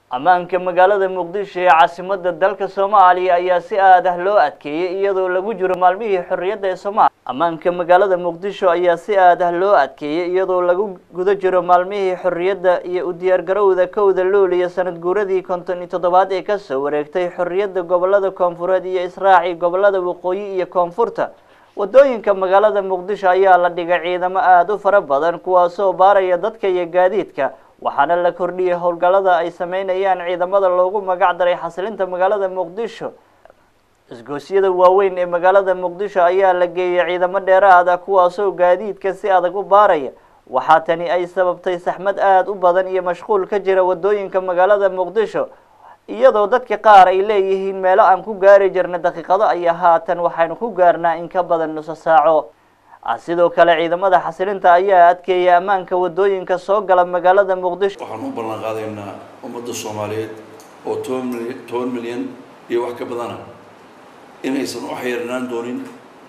ammaanka magaalada muqdisho ee caasimada dalka soomaaliya ayaa si aad ah loo adkeeyey iyadoo lagu jiro maalmihii xorriyadda ee soomaaliya ammaanka magaalada muqdisho ayaa si aad ah loo adkeeyey iyadoo lagu guda jiro maalmihii xorriyadda iyo u diyaargarowda kowda luuliya sanad guuradii konton iyo toddobaad ee kasoo wareegtay xorriyadda gobolada koonfureed iyo israaci gobolada waqooyi iyo koonfurta wadooyinka magaalada muqdisho ayaa la dhigay ciidamo aada u fara badan kuwaasoo baaraya dadka iyo gaadiidka waxaana la kordhiyey howlgallada ay sameynayaan ciidamada loogu magac daray xasilinta magaalada muqdisho isgoosyada waaweyn ee magaalada muqdisho ayaa la geeyey ciidamo dheeraad ah kuwaasoo gaadiidka si adag u baaraya waxaa tani ay sababtay saxmad aada u badan iyo mashquul ka jira wadooyinka magaalada muqdisho iyadoo dadka qaar ay leeyihiin meelo aan ku gaari jirna daqiiqado ayaa haatan waxaynu ku gaarnaa in ka badan nuso saaco sidoo kale ciidamada xasilinta ayaa adkeeyay ammaanka wadooyinka soo gala magaalada muqdisho waxaan u ballan qaadaynaa ummadda soomaaliyeed oo toban milyan toban milyan iyo wax ka badana inaysan u xeerinaan doonin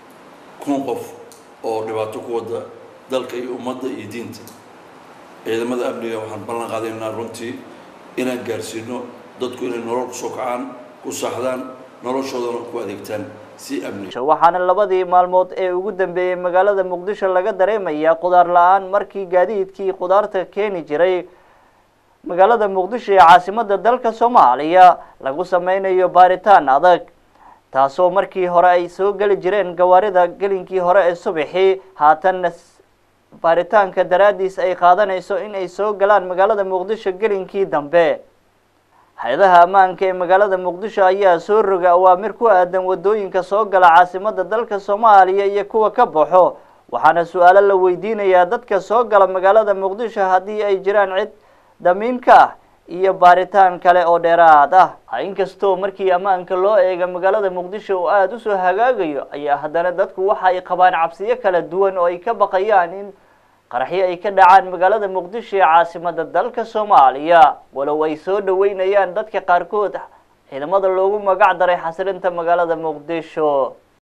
kun qof oo dhibaato ku wada dalka iyo ummadda iyo diinta ciidamada amniga waxaan ballan qaadaynaa runtii inaan gaarsiino dadku inay nolol kusoo kacaan ku saaxdaan noloshoodana ku adeegtaan si amni waxaana labadii maalmood ee ugu dambeeyey magaalada muqdisho laga dareemayaa qudaar la-aan markii gaadiidkii qudaarta keeni jiray magaalada muqdisho ee caasimada dalka soomaaliya lagu sameynayo baaritaan adag taasoo markii hore ay soo geli jireen gawaarida gelinkii hore ee subaxii haatanna baaritaanka daraadiis ay qaadanayso in ay soo galaan magaalada muqdisho gelinkii dambe hay-adaha ammaanka ee magaalada muqdisho ayaa soo roga awaamir ku aadan wadooyinka soo gala caasimada dalka soomaaliya iyo kuwa ka baxo waxaana su-aalo la weydiinayaa dadka soo gala magaalada muqdisho haddii ay jiraan cid damiinka ah iyo baaritaan kale oo dheeraad ah inkastoo markii ammaanka loo eega magaalada muqdisho oo aada usoo hagaagayo ayaa haddana dadku waxa ay qabaan cabsiyo kala duwan oo ay ka baqayaan in qaraxyo ay ka dhacaan magaalada muqdisho ee caasimada dalka soomaaliya walow ay soo dhaweynayaan dadka qaarkood ciidamada loogu magac daray xasilinta magaalada muqdisho